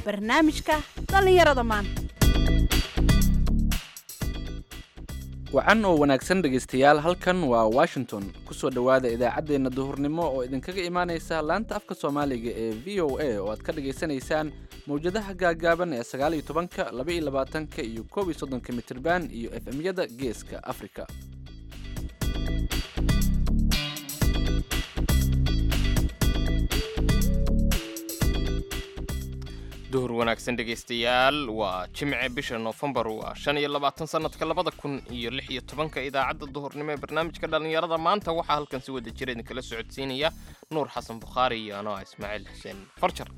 barnaamijka dhallinyarada maanta wacan oo wanaagsan dhegaystayaal halkan waa washington kusoo dhowaada idaacaddeenna duhurnimo oo idinkaga imaanaysa laanta afka soomaaliga ee v o a oo aad ka dhagaysanaysaan mawjadaha gaagaaban ee sagaal iyo tobanka laba iyo labaatanka iyo koob iyo soddonka mitirban iyo f m-yada geeska afrika duhur wanaagsan dhegaystayaal waa jimce bisha noofembar waa shan iyo labaatan sanadka labada kun iyo lix iyo tobanka idaacadda duhurnimo ee barnaamijka dhallinyarada maanta waxaa halkan si wada jira idinkala socodsiinaya nuur xasan bukhaari iyo anoo ah ismaaciil xuseen farjar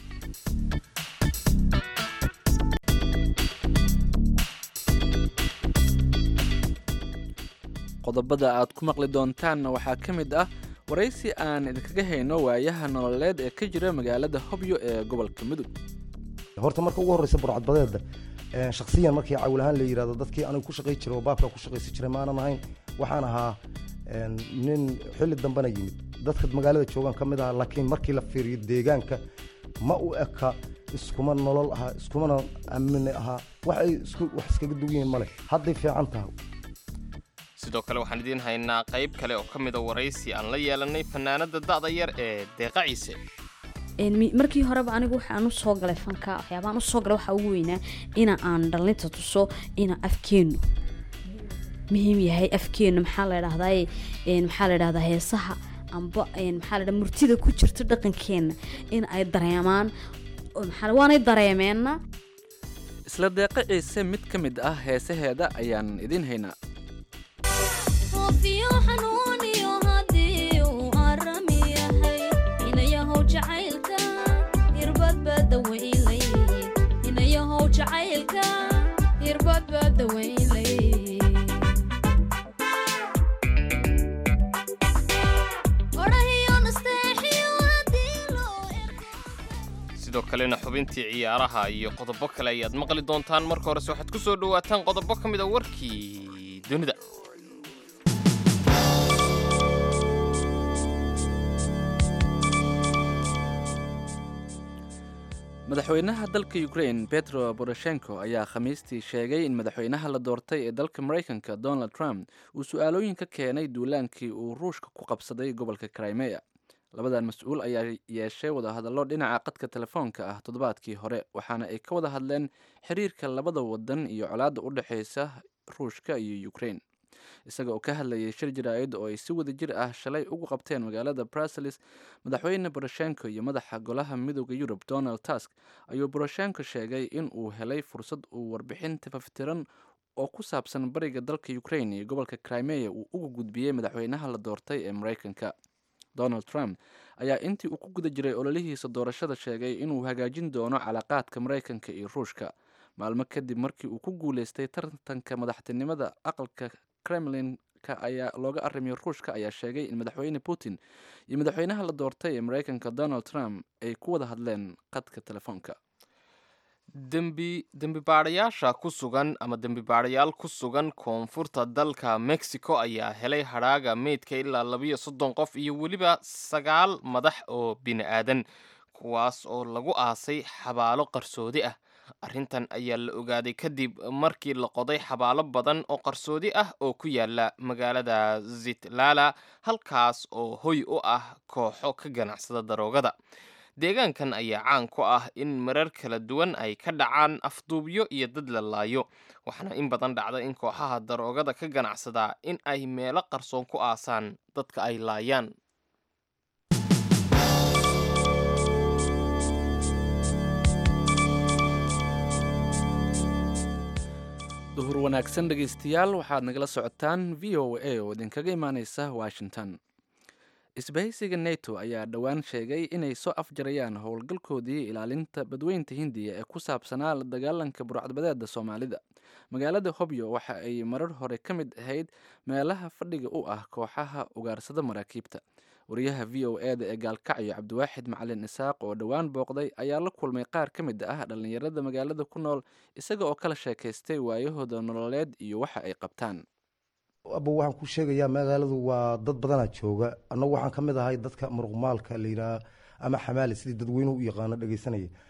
qodobada aad ku maqli doontaanna waxaa ka mid ah waraysi aan idinkaga hayno waayaha nololeed ee ka jira magaalada hobyo ee gobolka mudug horta marka ugu horreysa burcadbadeeda shaksiyan markii cawl ahaan la yidhahdo dadkii anigu ku shaqay jiray oo baabka ku shaqaysi jiray maanan ahayn waxaan ahaa nin xilli dambena yimid dadka magaalada joogaan ka mid ahaa laakiin markii la fiiriyo deegaanka ma u eka iskuma nolol ahaa iskumana amni ahaa wax ay wax iskaga dugan yihiin male hadday fiican tahay sidoo kale waxaan idiin haynaa qayb kale oo ka mida waraysi aan la yeelanay fanaanada da'da yar ee deeqa ciise markii horeba anigu waxaan usoo galay fanka waxyaabaan usoo galay waxaa ugu weynaa ina aan dhalinta tuso ina afkeennu muhiim yahay afkeennu maxaa la dhahdaa maxaa la dhahdaa heesaha amba maxaa la murtida ku jirta dhaqankeenna in ay dareemaan waanay dareemeenna isla deeqa ciise mid ka mid ah heesaheeda ayaan idiin haynaa sidoo kalena xubintii ciyaaraha iyo qodobo kale ayaad maqli doontaan marka horese waxaad ku soo dhowaataan qodobo ka mid a warkii dunida madaxweynaha dalka ukrain petro boroshenko ayaa khamiistii sheegay in madaxweynaha la doortay ee dalka maraykanka donald trump uu su-aalooyin ka keenay duulaankii uu ruushka ku qabsaday gobolka crimea labadan mas-uul ayaa yeeshay wadahadallo dhinaca qadka telefoonka ah toddobaadkii hore waxaana ay ka wada hadleen xiriirka labada wadan iyo colaadda u dhexaysa ruushka iyo ukrain isaga oo ka hadlayay shir jaraa'id oo ay si wada jir ah shalay ugu qabteen magaalada bruseles madaxweyne boroshenko iyo madaxa golaha midooda yurub donald tusk ayuu boroshenko sheegay in uu helay fursad uu warbixin tafaftiran oo ku saabsan bariga dalka ukrain iyo gobolka crimea uu uga gudbiyey madaxweynaha la doortay ee maraykanka donald trump ayaa intii uu ku guda jiray ololihiisa doorashada sheegay inuu hagaajin doono calaaqaadka maraykanka iyo ruushka maalmo kadib markii uu ku guuleystay tartanka madaxtinimada aqalka kremlinka ayaa looga arimiyo ruushka ayaa sheegay in madaxweyne putin iyo madaxweynaha la doortay ee maraykanka donald trump ay ku wada hadleen qadka telefoonka dembi dembibaadhayaasha ku sugan ama dembibaadhayaal ku sugan koonfurta dalka mexico ayaa helay hadhaaga meydka ilaa labiyo soddon qof iyo weliba sagaal madax oo bini aadan kuwaas oo lagu aasay xabaalo qarsoodi ah arrintan ayaa la ogaaday kadib markii la qoday xabaalo badan oo qarsoodi ah oo ku yaala magaalada zitlala halkaas oo hoy u ah kooxo ka ganacsada daroogada deegaankan ayaa caan ku ah in marar kala duwan ay ka dhacaan afduubyo iyo dad la laayo waxaana in badan dhacda in kooxaha daroogada ka ganacsadaa in ay meelo qarsoon ku aasaan dadka ay laayaan duhur wanaagsan dhegaystayaal waxaad nagala socotaan v o a oo idinkaga imaaneysa washington isbahaysiga neto ayaa dhowaan sheegay inay soo afjarayaan howlgalkoodii ilaalinta badweynta hindiya ee ku saabsanaa la dagaalanka burcadbadeeda soomaalida magaalada hobyo waxa ay marar hore ka mid ahayd meelaha fadhiga u ah kooxaha ugaarsada maraakiibta wariyaha v o e da ee gaalkacyo cabdiwaaxid macalin isaaq oo dhowaan booqday ayaa la kulmay qaar ka mid ah dhallinyarada magaalada ku nool isaga oo kala sheekaystay waayahooda nololeed iyo waxa ay qabtaan aba waxaan ku sheegayaa magaaladu waa dad badanaa jooga annagu waxaan ka mid ahay dadka muruqmaalka la yidhaha ama xamaali sidii dadweynuhu u yaqaano dhegeysanaya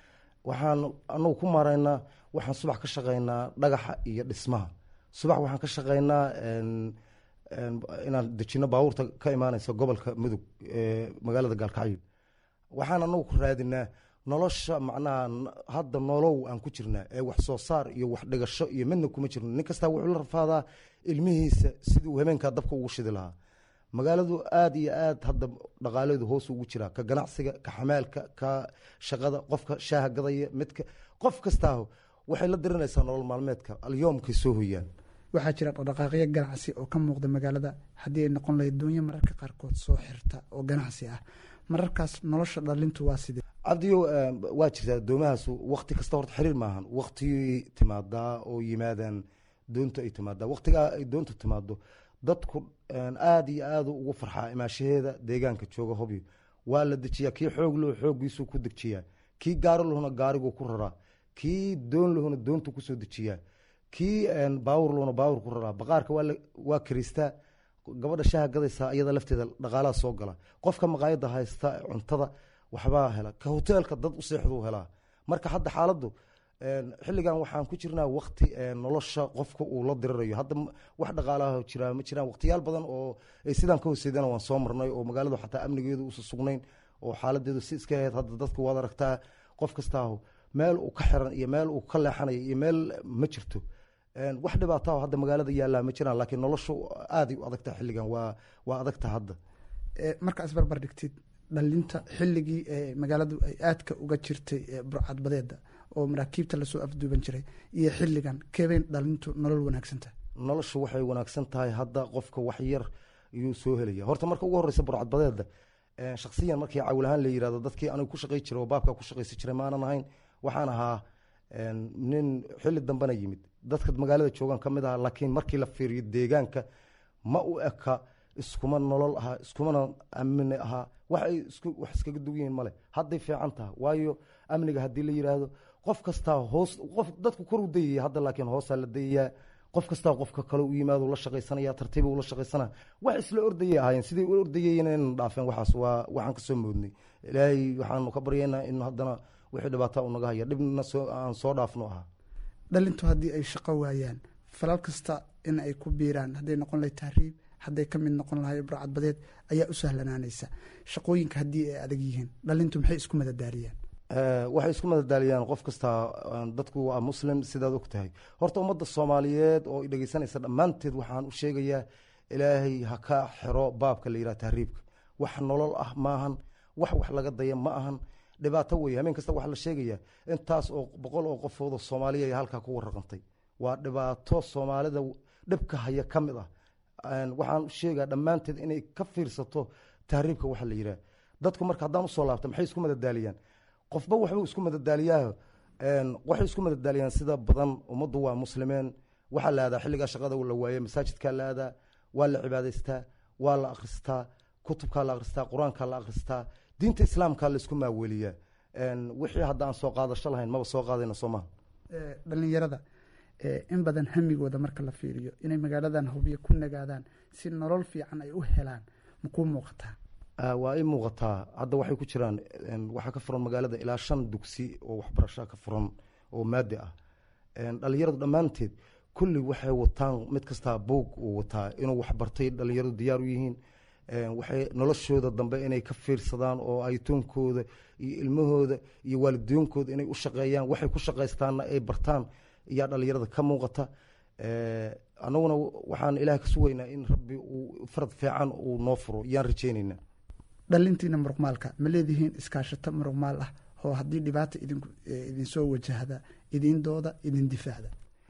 waxaan anagu ku maaraynaa waxaan subax ka shaqaynaa dhagaxa iyo dhismaha subax waxaan ka shaqaynaa en- en inaan dejino baabuurta ka imaaneysa gobolka mudug ee magaalada gaalkacyo waxaan anagu ku raadinaa nolosha macnaha n- hadda nolow aan ku jirnaa ee wax soo saar iyo wax dhigasho iyo midna kuma jirno nin kastaa wuxuu la rafaadaa ilmihiisa sidii uu habeenkaa dabka ugu shidi lahaa magaaladu aada iyo aad hadda dhaqaaleedu hoos ugu jiraa ka ganacsiga ka xamaalka ka shaqada qofka shaaha gadaya midka qof kastaaho waxay la dirinaysaa nolol maalmeedka alyoomkay soo hoyaan waxaa jira dhaqdhaqaaqyo ganacsi oo ka muuqda magaalada haddii ay noqon lahayd doonyo mararka qaarkood soo xirta oo ganacsi ah mararkaas nolosha dhalintu waa sidee cabdiyo eh, waa jirtaa doomahaas wakti kasta horta xiriir maahan waktigay timaadaa oo yimaadaan doonta ay timaadaa waktigaa ay doonta timaado dadku aada iyo aada ugu farxaa imaashaheeda deegaanka jooga hobyo waa la dejiyaa kii xoog leh xooggiisuu ku dejiyaa kii gaari lahuna gaariguu ku raraa kii doon lahuna doontu kusoo dejiyaa kii baawur lahuna baawur ku raraa baqaarka waa la- waa karistaa gabadha shaha gadaysaa iyada lafteeda dhaqaalaha soo gala qofka maqaayada haysta cuntada waxbaa hela ka hoteelka dad u seexduu helaa marka hadda xaaladdu een, xilligan waxaan ku jirnaa wakti een, nolosha qofka uu la dirirayo hadda m- wax dhaqaalaha jira ma jiraan waqtiyaal badan oo ay sidaan ka hooseydana waan soo marnay oo magaaladu xataa amnigeedu uusa sugnayn oo xaaladeedu si iska ahayd hadda dadka waad aragtaa qof kastaahu meel uu ka xiran iyo meel uu ka leexanayo iyo meel ma jirto Een, wax dhibaataho hadda magaalada yaallaa ma jiraan laakiin noloshu aaday u adagtaha xilligan waa waa adagta hadda Ee, markaa isbarbar dhigtid dhalinta xilligii ee magaaladu ay aadka uga jirtay ee burcadbadeeda oo maraakiibta lasoo afduuban jiray iyo xilligan keebayn dhalintu nolol wanaagsanta noloshu waxay wanaagsan tahay hadda qofka wax yar ayuu soo helaya horta marka ugu horeysa burcadbadeeda een, shakhsiyan markii cawl ahaan la yirahdo dadkii anigu ku shaqay jiray oo baabka ku shaqaysi jiray maanan ahayn waxaan ahaa een, nin xilli dambena yimid dadka magaalada joogan ka mid ahaa laakiin markii la fiiriyo deegaanka ma u eka iskuma nolol ahaa iskumana amni ahaa wax ay isku wax iskaga dug yihiin male hadday fiican taha waayo amniga haddii la yiraahdo qof kastaa hoos qof dadku kor u dayaya hadda laakiin hoosaa la dayayaa qof kastaa qofka kale u yimaado la shaqaysanaya tartiiba ula shaqaysana wax isla ordayay ahaayeen siday u ordayeen inaynan dhaafeen waxaas waa waxaan kasoo moodnay ilaahay waxaanu ka baryaynaa in haddana wixii dhibaata u naga haya dhibna soo aan soo dhaafno ahaa dhalintu haddii ay shaqo waayaan falal kasta in ay ku biiraan hadday noqon lahay tahriib hadday ka mid noqon lahay burcadbadeed ayaa u sahlanaanaysa shaqooyinka haddii ay adag yihiin dhalintu maxay isku madadaariyaan Eh, waxay isku madadaaliyaan qof kasta eh, dadku waa muslim sidaad og tahay horta ummadda soomaaliyeed oo i dhegeysanaysa dhammaanteed waxaan u sheegayaa ilaahay ha ka xiro baabka la yidhaha tahriibka wax nolol ah maahan wax wax laga daya ma ahan dhibaato weeye habeen kasta waxaa la sheegayaa intaas oo boqol oo qofood oo soomaaliya ay halkaa ku warraqantay waa dhibaato soomaalida dhibka haya ka mid ah Een, waxaan u sheegaa dhammaanteed inay ka fiirsato tahriibka waxa la yidhaha dadku marka haddaan usoo laabta maxay isku madadaaliyaan qofba waxbuu isku madadaaliyaa Een, waxay isku madadaaliyaan sida badan ummaddu waa muslimeen waxaa la aadaa xilligaa shaqada la waaye masaajidkaa la aadaa waa la cibaadaystaa waa la akhristaa kutubkaa la akhristaa qur-aankaa la akhristaa diinta islaamkaa la isku maaweliyaa Een, wixii hadda aan soo qaadasho lahayn maba soo qaadayna soo maha Ee, dhalinyarada ee, in badan hamigooda marka la fiiriyo inay magaaladan hubiyo ku nagaadaan si nolol fiican ay u helaan makuu muuqataa Ah, waa ii muuqataa hadda waxay ku jiraan een, waxaa ka furan magaalada ilaa shan dugsi oo waxbarasha ka furan oo maadi ah Een, dhalinyaradu dhammaanteed kulli waxay wataan mid kastaa buug uu wataa inuu waxbartay dhalinyaradu diyaar u yihiin Een, waxay noloshooda dambe inay ka fiirsadaan oo aytoonkooda iyo ilmahooda iyo waalidooyinkooda inay u shaqeeyaan waxay ku shaqaystaanna ay bartaan ayaa dhalinyarada ka muuqata Eh, annaguna waxaan ilaah ka sugaynaa in rabbi uu farad fiican uu noo furo yaan rajaynaynaa dhalintiina muruqmaalka ma leedihiin iskaashato muruqmaal ah oo haddii dhibaata idinku ee, idinsoo wajahda idindooda idin difaacda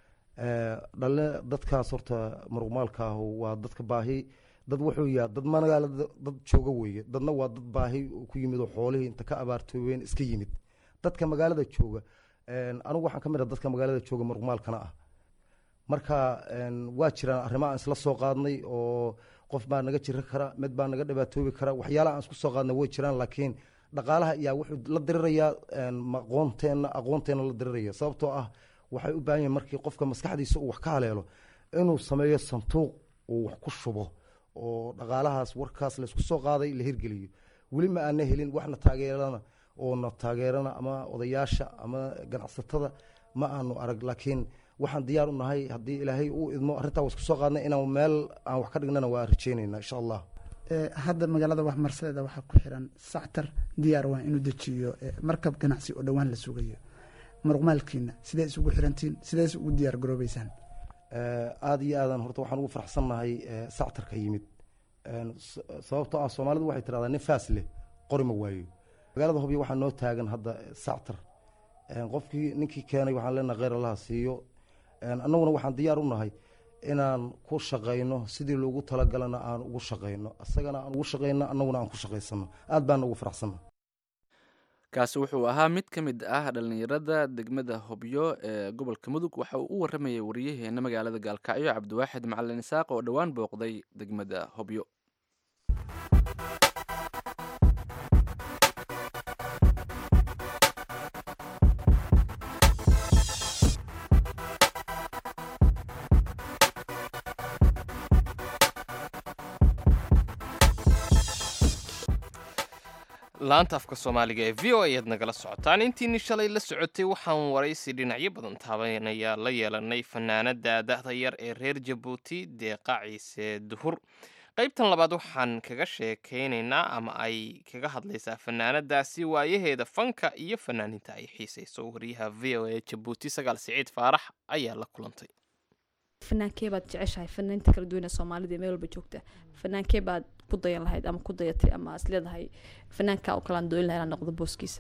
Eh, dhale dadkaas horta muruqmaalka ah waa dadka baahi dad wuxuu yaha dad magaalada dad jooga weeye dadna waa dad baahi ku yimid oo xoolihii inta ka abaartoobeen iska yimid dadka magaalada jooga een, anigu waxaan ka mid ah dadka magaalada jooga muruqmaalkana ah marka een, waa jiraan arrimo aan isla soo qaadnay oo qof baa naga jiri kara mid baa naga dhibaatoobi kara waxyaalaha aan isku soo qaadnay way jiraan laakiin dhaqaalaha ayaa wuxuu la dirirayaa een, ma aqoonteenna aqoonteena la diriraya sababtoo ah waxay u baahan yihin markii qofka maskaxdiisa uu wax ka haleelo inuu sameeyo sanduuq uu wax ku shubo oo dhaqaalahaas warkaas laysku soo qaaday la hirgeliyo weli ma aana helin waxna taageerana oo na taageerana ama odayaasha ama ganacsatada ma aanu arag laakiin waxaan diyaar u nahay haddii ilaahay uu idmo arrintaa waa isku soo qaadnay inaan meel aan wax ka dhignana waa rajeynayna insha allah Ee, hadda magaalada waxmarsadeeda waxaa ku xiran sactar diyaar waa inuu dejiyo ee, markab ganacsi oo dhowaan la sugayo muruqmaalkiina sidee isugu xirantiin sidees ugu diyaar garoobeysaan Eh, aada iyo aadan horta waxaan ugu faraxsannahay eh, sactarka yimid En s- sababtoo ah soomaalidu waxay tidhahdaa nin faas leh qori ma waayo magaalada hobyo waxaa noo taagan hadda eh, sactar En qofkii ninkii keenay waxaan leenahay kheyr allaha siiyo En annaguna waxaan diyaar u nahay inaan ku shaqayno sidii loogu talagalana aan ugu shaqayno isagana aan ugu shaqayno annaguna aan ku shaqaysano aad baan ugu faraxsanna kaasi wuxuu ahaa mid ka mid ah dhallinyarada degmada hobyo ee gobolka mudug waxa uu u waramayay wariyaheena magaalada gaalkacyo cabdiwaaxid macalin isaaq oo dhowaan booqday degmada hobyo laanta afka soomaaliga ee v o ayaad nagala socotaan intiini shalay la socotay waxaan waraysi dhinacyo badan taabanaya la yeelanay fanaanada da'da yar ee reer jabuuti deeqa ciise duhur qaybtan labaad waxaan kaga sheekaynaynaa ama ay kaga hadlaysaa fanaanadaasi waayaheeda fanka iyo fanaaninta ay xiisayso wariyaha v o e jabuuti sagaal siciid faarax ayaa la kulantay fanaankee baad jeceshahay fanaaniinta kala duwan ee soomaalida ee meel walba joogta fanaankee baad ku dayan lahayd ama ku dayatay ama is leedahay fanaanka oo kalaan dooyin lahayd inaan noqdo booskiisa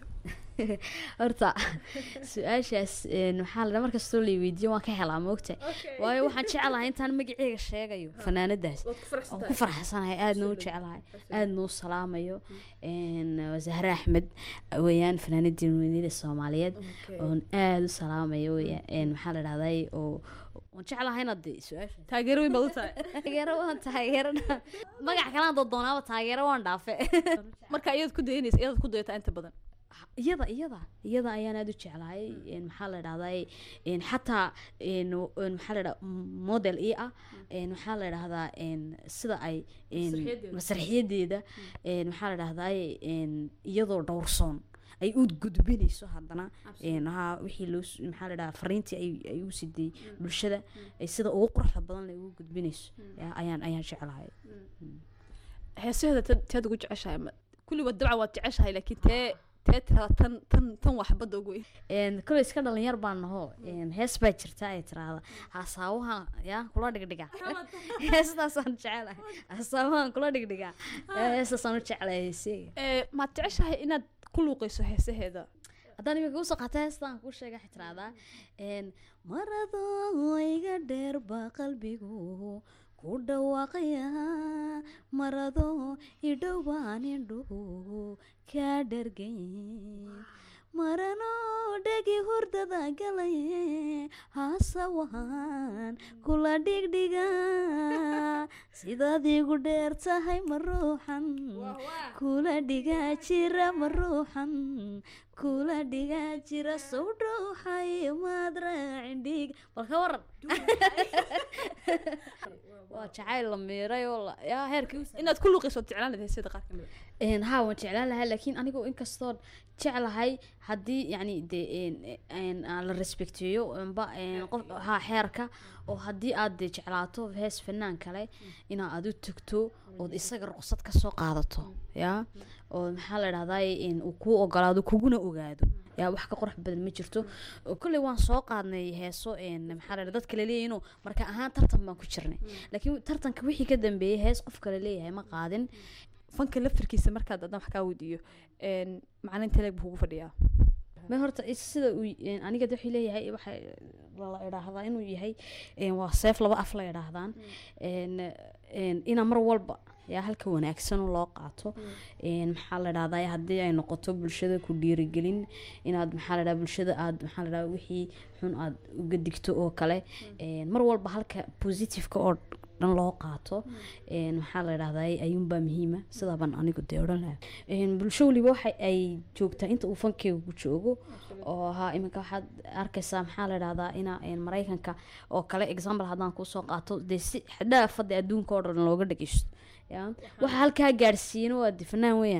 horta su-aashaas een, waxaa la markastoo la weydiiyo waan ka helaa moogta waayo waxaan jecelahay intaan magaceyga sheegayo fanaanadaas waan ku faraxsanahay aadna u jecelahay aadna u salaamayo een, waa zahre axmed weeyaan fanaanadii weynida soomaaliyeed oon aada u salaamayo weeyaan een, maxaa la dhahday oo waan jeclahayna de su-aasha taageero weyn baad u tahay taageero waan taageero magac kalaan doonaaba taageero waan dhaafe marka iyadaad ku dayanaysa iyadaad ku dayataa inta badan iyada iyada iyada ayaan aada u jeclahay een, maxaa la dhahday een, xataa een, w- een, maxaa la dhaha model i ah een, waxaa la dhahdaa een, sida ay een, Masraxiyadeeda. masraxiyadeeda een, maxaa la dhahday een, iyadoo dhowrsoon ay u gudbinayso haddana een, haa wixii loo s- maxaa la dhahaa fariintii ay, ay u siday bulshada ay sida ugu quruxda badan ay ugu gudbinayso yaa, ayaan ayaan jeclahay heesaheeda tad- teed ugu jeceshahay ma- kulliba dabcan waad jeceshahay laakiin tee tee tirada tan tan tan waxbadda ugu weyn een kole iska dhalinyar baan naho een hees baa jirta ay tiraahda hasaawaha yaa kula dhigdhiga heestaasaan jecelahay hasaawahan kula dhigdhiga yaa, heestaasaan u jecelahay heeseyga Ee, maad jeceshahay inaad ku luuqayso heesaheeda haddaan imika usoo qaata heestaan kuu sheega waxay tiraahdaa een maradoo iga dheer baa qalbigu ku dhawaaqaya maradoo idhow baan indhuhu kaa dhargayn maranoo dhegi hurdada galay hasawahan kula dhigdhiga sidaad igu dheer tahay ma ruuxan kula dhigaa jira ma ruuxan kula dhigaa jira sow dhowxay maad raacin dhiig bal ka waran waa jacayl la miiray oo la- yaa heerkii u inaad ku luuqayso waad jeclaan lahayd heesyada qaar kamid een haa waan jeclaan lahaa laakiin anigoo inkastoo jeclahay haddii yacni dee een een aan la respecteeyo amba een qof haa xeerka oo haddii aad dee jeclaato hees fanaan kale inaa aad u tagto ood isaga ruqsad ka soo qaadato yaa oo maxaa la dhahdaa in uu kuu ogolaado kuguna ogaado yaa wax ka qurux badan ma jirto oo kolley waan soo qaadnay heeso een maxaa la dhahdaa dadka laleeyahay inuu marka ahaan tartan baan ku jirnay laakiin tartanka wixii ka dambeeyey hees qof kale leeyahay ma qaadin fanka laftirkiisa markaad haddaan wax kaa weydiiyo een, macalin teleeg buu kugu fadhiyaa ma horta is- sida uu y- aniga de wuxuu leeyahay waxa la idhaahdaa inuu yahay een, waa seef laba af la idhaahdaan een, een, ina mar walba yaa halka wanaagsan loo qaato een, maxaa la dhahdaa haddii ay noqoto bulshada ku dhiirigelin inaad maxaa la dhaha bulshada aad maxaa la dhaha wixii xun aad uga digto oo kale een, mar walba halka positiveka oo dhan loo qaato een, maxaa la dhahdaa ayuunbaa muhiima sidaa baan anigu dee odhan lahaa een, bulsho waliba waxa ay joogtaa inta uu fankeyga ku joogo oo haa iminka waxaad arkaysaa maxaa la dhahdaa ina een, maraykanka oo kale example haddaan kusoo qaato dee si xadhaafada adduunka oo dhan looga dhageysto ya waxa halkaa gaadhsiiyana waa de fanaan weeyaan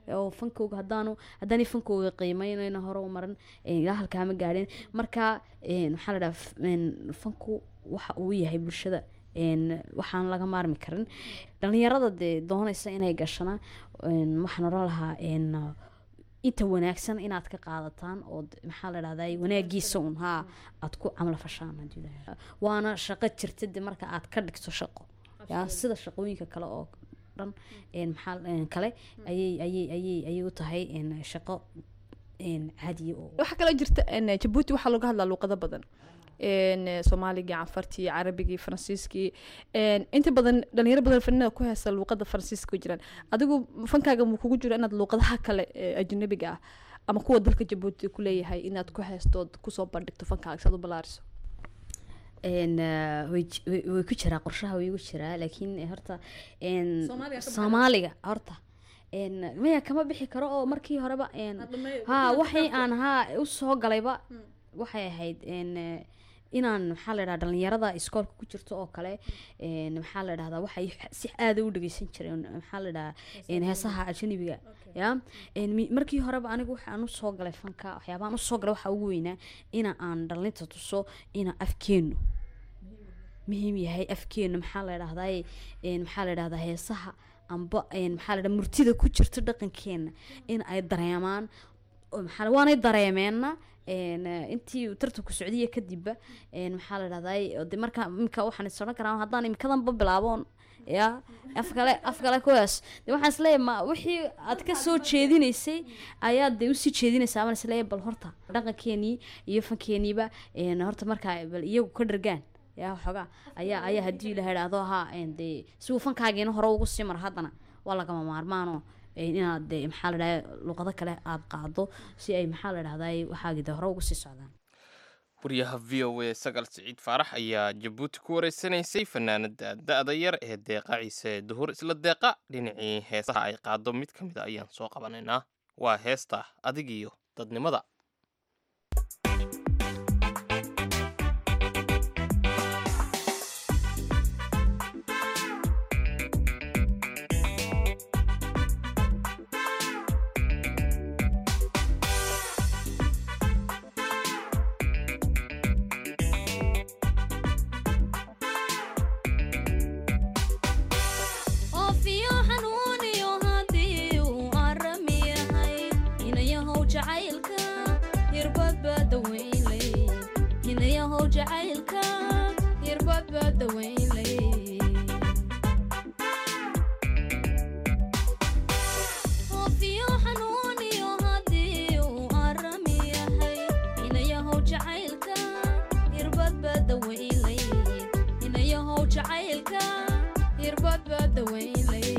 oo fankooga haddaanu haddaanay fankooga qiimeynayna hore u maran een, ilaa halkaama gaadheen marka een, waxaa la dhaha f- een, fanku waxa uu yahay bulshada een, waxaan laga maarmi karin dhalinyarada dee doonaysa inay gashana een, waxaan odhan lahaa een, inta wanaagsan inaad ka qaadataan oo d- maxaa la dhahdaa wanaagiisa un haa aad ku camla fashaan haddii ilaahay. waana shaqo jirta de marka aad ka dhigto shaqo yaa sida shaqooyinka kale oo dhan een, maxaa een, kale ayay ayay ayay ayay u tahay een, shaqo een, caadiya oo waxaa kaloo jirta een, jabuuti waxaa looga hadlaa luuqado badan een, soomaaligii canfartii carabigii faransiiskii een, inta badan dhalinyaro badan fanada ku heesa luuqada faransiiska ku jiraan adigu fankaaga muu kugu jiro inaad luuqadaha kale ee ajnabiga ah ama kuwa dalka jabuuti ku leeyahay inaad ku heestood kusoo bandhigto fankaaga saad u balaariso een, eh, way j- way way ku jiraa qorshaha way igu jiraa laakiin eh, horta een, Soomaaliga ka soomaaliga horta een, maya kama bixi karo oo markii horeba een, haa waxay aan haa usoo galayba waxay ahayd een, eh, inaan maxaa la dhaha dhalinyarada iskoolka ku jirto oo kale een, maxaa la dhahdaa waxay si aada u dhegeysan jireen maxaa la dhahaa een, heesaha ajnabiga ya een, mi- markii horeba anigu waxaan usoo galay fanka waxyaabahan usoo galay waxaa ugu weynaa ina aan dhalinta tuso ina afkeenu muhiim yahay afkeenu maxaa la dhahdaa maxaa la dhahdaa heesaha amba een, maxaa la dhahdaa murtida ku jirta dhaqankeena in ay dareemaan oo maxaa la- waanay dareemeenna een, eh, intii uu tartanku socdiya kadibba een, maxaa la dhahdaa de marka imika waxaan is odhan karaa haddaan imikadanba bilaaboon ya afkale afkale kuwaas de waxaan isleeyahay ma wixii aad ka soo jeedinaysay ayaad de usii jeedinaysaa baan isleeyahay bal horta dhaqankeenii iyo fankeeniiba een, horta markaa bal iyagu ka dhargaan yaa waxoogaa ayaa ayaa haddii la idhaahdo ha een, dee si uu fankaagiina hore ugu sii maro haddana waa lagama maarmaano een, inaad de maxaa la dhahdaa luqado kale aad qaado si ay maxaa la dhahdaa waxaagi de hore ugu sii socdaan wariyaha v o a sagal siciid faarax ayaa jabuuti ku wareysanaysay fanaanada da-da yar ee deeqa ciise duhur isla deeqa dhinacii heesaha ay qaado mid ka mid a ayaan soo qabanaynaa waa heesta adig iyo dadnimada oofiyo xanuuniyo haddii uu arami yahay inayahow jacaylka hirbadbaa daweynley inayahow jacaylka hirbadbaa daweynley oofiyo xanuuniyo haddii uu arami yahay inayahow jacaylka hirbadbaa daweynley inayahow jacaylka hirbadbaa daweynley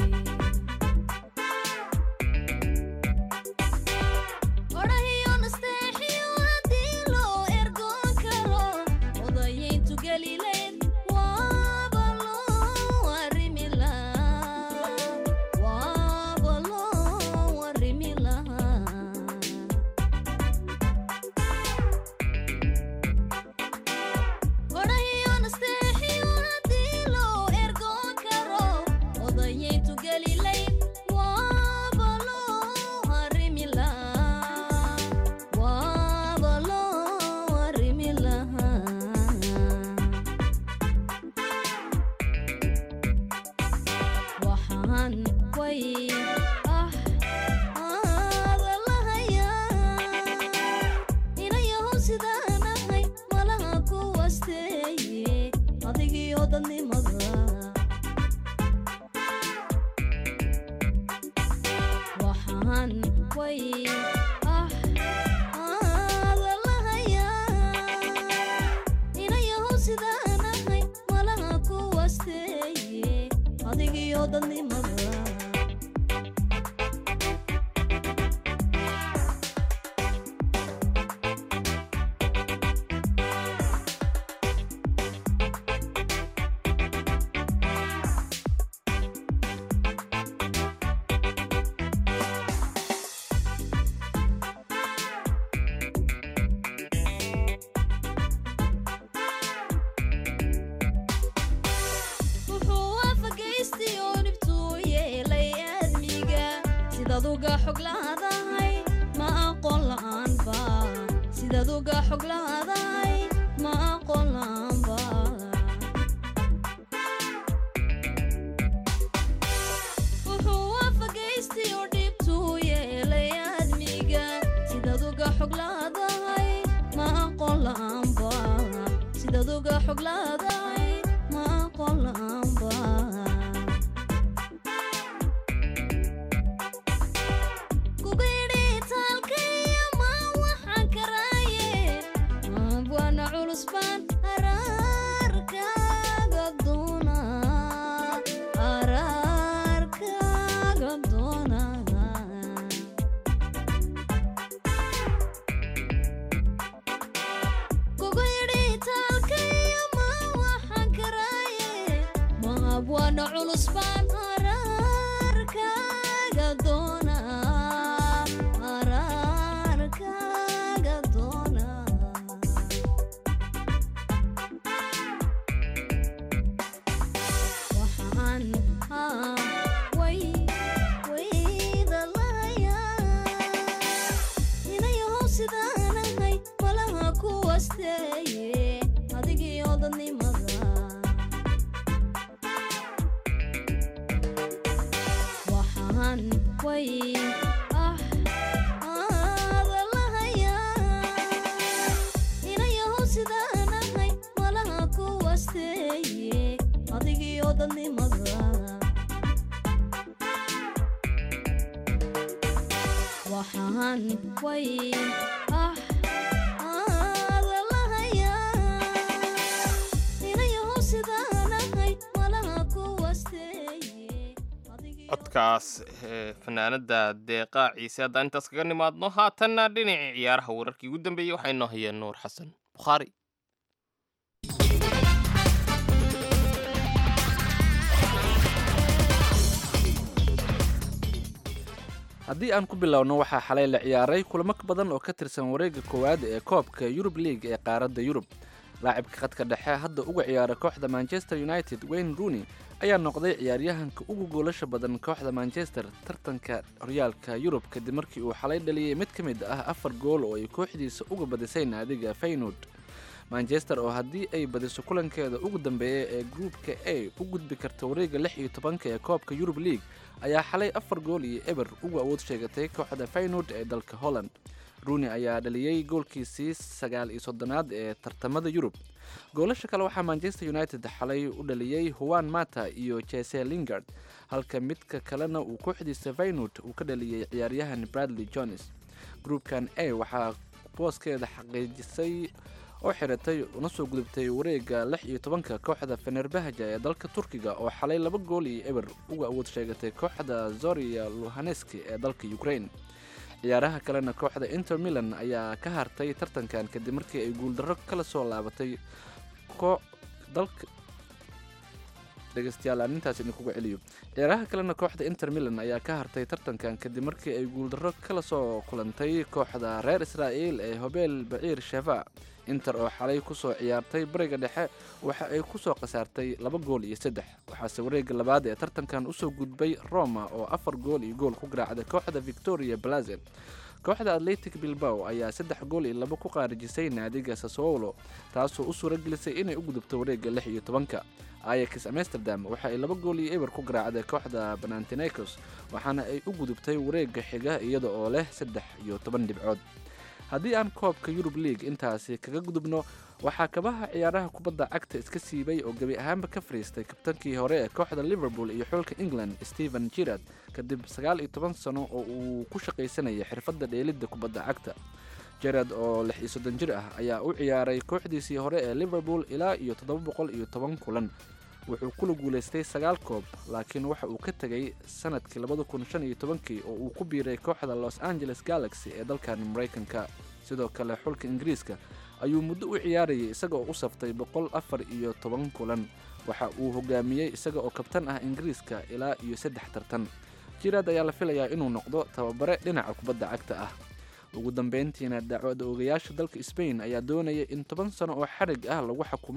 odhahiyo nasteexiyo haddii loo ergoon karo odayayntu gelileyd waaba loo arrimi lahaa waaba loo arrimi lahaa odhahiyo nasteexiyo haddii loo ergoon karo odayayntu gelileyd waaba loo arrimi lahaa waaba loo arrimi lahaa waxaan way ah aada lahayaa inayahow sidaan ahay malaha ku wasteeye adigiyo dadnimada waxaan way ah aada lahayaa inayahow sidaan ahay malaha ku wasteeye adigiyo dadnimada wuxuu waafagaystay oo dhibtuu uga xog laadahay ma aqoon la'aanba sidaad uga xog laadahay ma aqoon la'aanba wuxuu waafagaystay oo dhibtuu yeelay aadmiga sidaad uga xog laadahay ma aqoon la'aanba sidaad uga xog laadahay ma aqoon la'aanba kugidhitaalkaya ma waxaan karaaye abwana culus baan araarkaaga doona araarkaaga doona kugidhitaalkaya ma waxaan karaaye ma abwana culus baan araarkaaga doona araarkaaga doona waxaan haa way wayda lahayaa inayahow sidaan ahay malaha kuwasteeye adigii odanimada waxaan way ah aada lahayaa inayahow sidaan ahay malaha kuwasteeye adigii odanimada waxaan way ah aada lahayaa inayahow sidaan ahay malaha kuwasteeye adigii codkaas ee, fanaanada deeqa ciise haddaan intaas kaga nimaadno haatanna dhinacii ciyaaraha wararkii ugu dambeeyey waxaa inoo hayeen nuur xasan bukhaari haddii aan ku bilowno waxaa xalay la ciyaaray kulamo ka badan oo ka tirsan wareegga koowaad ee koobka yurub league ee qaaradda yurub laacibka khadka dhexe hadda uga ciyaara kooxda manchester united wayne rooney ayaa noqday ciyaaryahanka ugu goolasha badan kooxda manchester tartanka horyaalka yurub kadib markii uu xalay dhaliyey mid ka mid ah afar gool oo ay kooxdiisa uga badisay naadiga feynud manchester oo haddii ay badiso kulankeeda ugu dambeeya ee gruupka a u gudbi karta wareegga lix iyo tobanka ee koobka yurub league ayaa xalay afar gool iyo eber uga awood sheegatay kooxda feynud ee dalka holland rooney ayaa dhaliyey goolkiisii sagaal iyo soddonaad ee tartamada yurub goolasha kale waxaa manchester united xalay u dhaliyey huwan mata iyo jese lingard halka midka kalena uu kooxdiisa feynud uu ka dhaliyey ciyaaryahan bradley jones gruupkan a waxaa booskeeda xaqiijisay oo xiratay una soo gudubtay wareegga lix iyo tobanka kooxda fenerbahja ee dalka turkiga oo xalay laba gool iyo eber uga awood sheegatay kooxda zoria luhaneski ee dalka ukraine ciyaaraha kalena kooxda inter milan ayaa ka hartay tartankan kadib markii ay guuldarro kala soo laabatay ko dalka dhegeystayaal aan intaas idinkuga celiyo ciyaaraha kalena kooxda inter milan ayaa ka hartay tartankan kadib markii ay guuldarro kala soo kulantay kooxda reer israa'iil ee hobeel baciir sheva inter oo xalay kusoo ciyaartay bariga dhexe waxa ay kusoo khasaartay laba gool iyo saddex waxaase wareegga labaad ee tartankan usoo gudbay roma oo afar gool iyo gool ku garaacday kooxda victoria blazel kooxda atletic bilbao ayaa saddex gool iyo labo ku qaarijisay naadiga sasowolo taasoo u suura gelisay inay u gudubto wareegga lix iyo tobanka ayax amsterdam waxa ay laba gool iyo eber ku garaacday kooxda banantinecos waxaana ay u gudubtay wareegga xiga iyada oo leh saddex iyo toban dhibcood haddii aan koobka yurub league intaasi kaga gudubno waxaa kabaha ciyaaraha kubadda cagta iska siibay oo gebi ahaanba ka fariistay kabtankii hore ee kooxda liverpool iyo xulka england stephen girard kadib sagaal iyo toban sano oo uu ku shaqaysanayay xirfadda dheelidda kubadda cagta gerard oo lix iyo soddon jir ah ayaa u ciyaaray kooxdiisii hore ee liverpool ilaa iyo toddoba boqol iyo toban kulan wuxuu kula guulaystay sagaal koob laakiin waxa uu ka tegay sanadkii labada kun shan iyo tobankii oo uu ku biiray kooxda los angeles galaxy ee dalkan maraykanka sidoo kale xulka ingiriiska ayuu muddo u ciyaarayay isaga oo u saftay boqol afar iyo toban kulan waxa uu hogaamiyey isaga oo kabtan ah ingiriiska ilaa iyo saddex tartan jiraad ayaa la filayaa inuu noqdo tababare dhinaca kubadda cagta ah ugu dambeyntiina dacwada ogayaasha dalka sbain ayaa doonaya in toban sano oo xarig ah lagu xukumo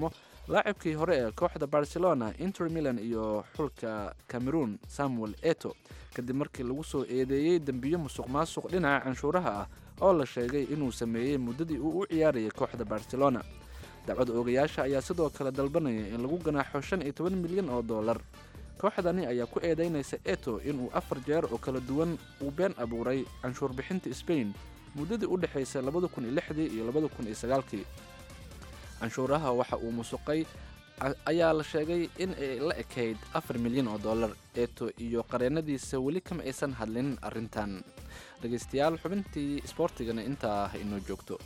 laacibkii hore ee kooxda barcelona inter milan iyo xulka cameroon samuel eto kadib markii lagu soo eedeeyey dembiyo musuq maasuq dhinaca canshuuraha ah oo la sheegay inuu sameeyey muddadii uu u ciyaarayay kooxda barcelona dacwad oogayaasha ayaa sidoo kale dalbanaya in lagu ganaaxo shan iyo toban milyan oo dollar kooxdani ayaa ku eedaynaysa eto inuu afar jeer oo kala duwan uu been abuuray canshuur bixinta sbain muddadii u dhexaysay labada kun iyo lixdii iyo labada kun iyo sagaalkii canshuuraha waxa uu musuqay a- ayaa la sheegay in ay la ekayd afar milyan oo dollar eeto iyo qareennadiisa weli kama aysan hadlin arrintan dhegaystayaal xubintii isboortigana intaa ah inoo joogto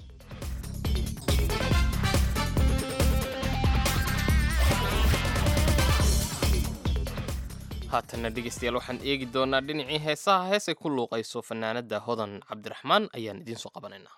haatanna dhegeystayaal waxaan eegi doonaa dhinacii heesaha heesay ku luuqayso fanaanada hodan cabdiraxmaan ayaan idiin soo qabanaynaa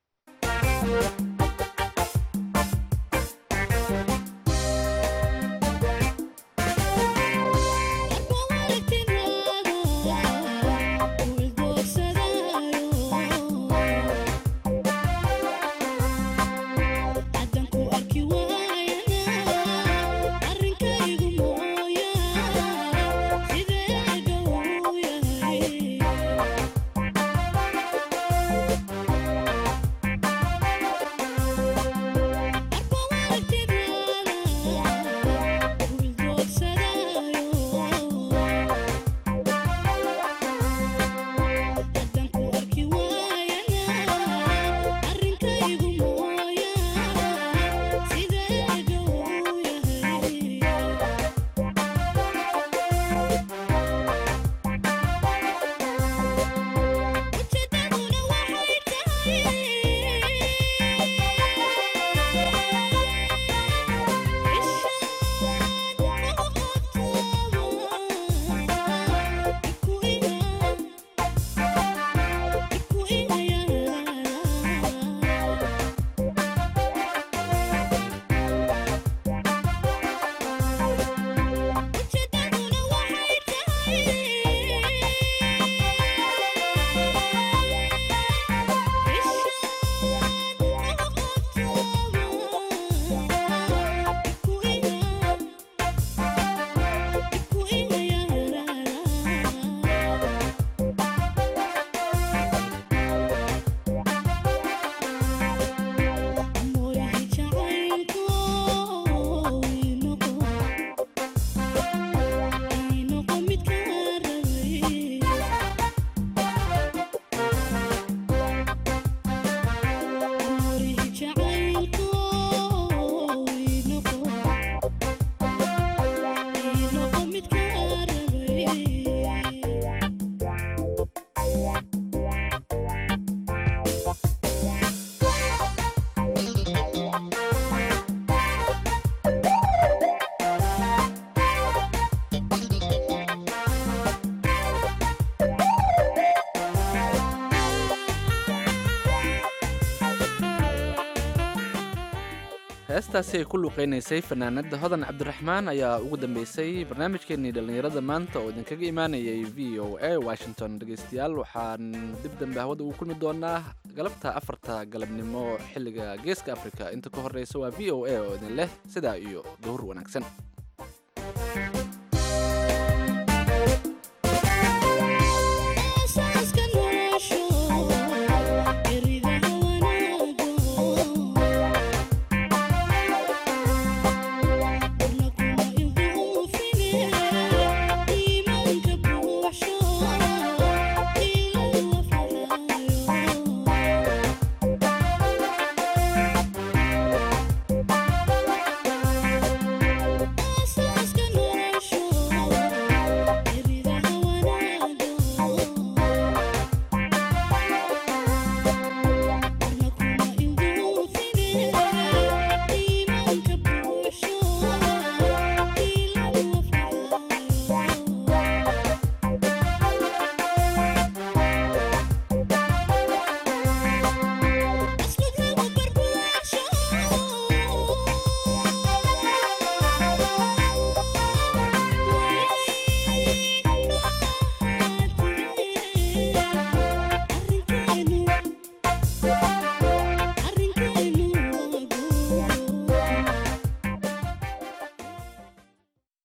heestaasi ay ku luuqaynaysay fanaanada hodan cabdiraxmaan ayaa ugu dambeysay barnaamijkeenii dhallinyarada maanta oo idinkaga imaanayay v o a washington dhegaystayaal waxaan dib dambe hawada ugu kulmi doonaa galabta afarta galabnimo xilliga geeska africa inta ka horeysa waa v o a oo idin leh sidaa iyo duhur wanaagsan